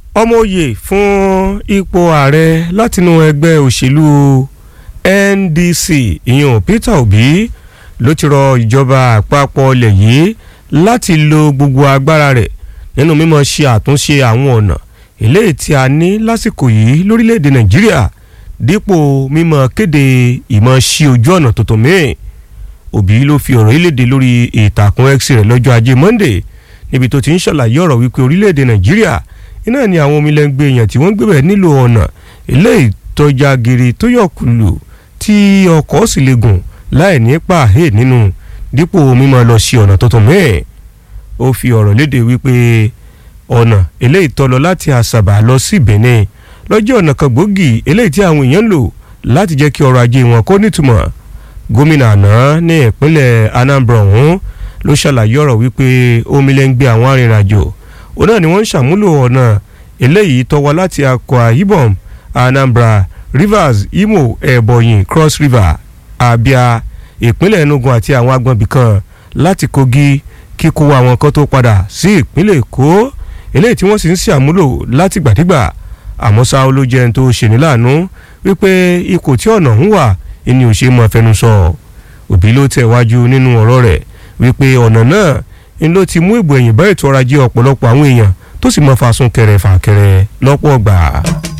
ọmọ òye fún ipò ààrẹ látinú ẹgbẹ́ òṣèlú NDC ìyẹn Peter Obi ló ti rọ ìjọba àpapọ̀ ilẹ̀ yìí láti lo gbogbo agbára rẹ̀ nínú mímọ̀ ṣe àtúnṣe àwọn ọ̀nà eléyìí tí a ní lásìkò yìí lórílẹ̀‐èdè Nàìjíríà dípò mímọ̀ kéde ìmọ̀ sí ojú ọ̀nà tuntun míì Obi ló fi ọ̀rọ̀ ìlédè lórí ìtàkùn X rẹ̀ lọ́jọ́ ajé Monday níbi tó ti ń ṣàlàyé ọ̀rọ̀ wípé orílẹ̀‐èdè Nàìjíríà iná ni àwọn omilẹ́ngbẹ́ èèyàn tí wọ́n ń gbébẹ̀ nílò ọ̀nà eléyìí tọ́já gírí tó yọkùlù tí ọkọ̀ sì lè gùn láì ní pàhé nínú dípò mímọ́ lọ sí ọ̀nà tuntun mẹ́ẹ̀ ó fi ọ̀rọ̀ léde wípé ọ̀nà eléyìí tó lọ láti àṣàbà lọ sí Benin lọ́jọ́ ọ̀nà kan gbòógì eléyìí tí àwọn èèyàn ń lò láti jẹ́ kí ọrọ̀ ajé wọn kó nítumọ̀ gómìnà àná ní ìpínlẹ̀ Anambra ọ̀hún ló ṣàlàyé ọ̀rọ̀ wípé omilẹ́ngbẹ́ àwọn arìnrìnàjò òun náà ni wọ́n ń ṣàmúlò ọ̀nà eléyìí tó wá láti Akwa Ibom Anambra Rivers Imo Ebonyi Cross River Abia ìpínlẹ̀ Enugu àti àwọn agbọ̀nbí kan láti Kogi kíkó àwọn kan tó padà sí ìpínlẹ̀ Èkó eléyìí tí wọ́n sì ń ṣàmúlò látìgbàdígbà àmọ́ ṣá ló jẹ́ ẹni tó ṣèní láàánú wípé ipò tí ọ̀nà ń wà ni ò ṣe mọ́ fẹnu sọ Òbí ló tẹ̀ wájú nínú ọ̀rọ̀ rẹ̀ wípé ọ̀nà náà ń ló ti mú ìbò ẹ̀yìn bá ètò ọrọ̀ ajé ọ̀pọ̀lọpọ̀ àwọn èèyàn tó sì mọ́ fa sún kẹrẹ fà kẹrẹ lọ́pọ̀ gbà.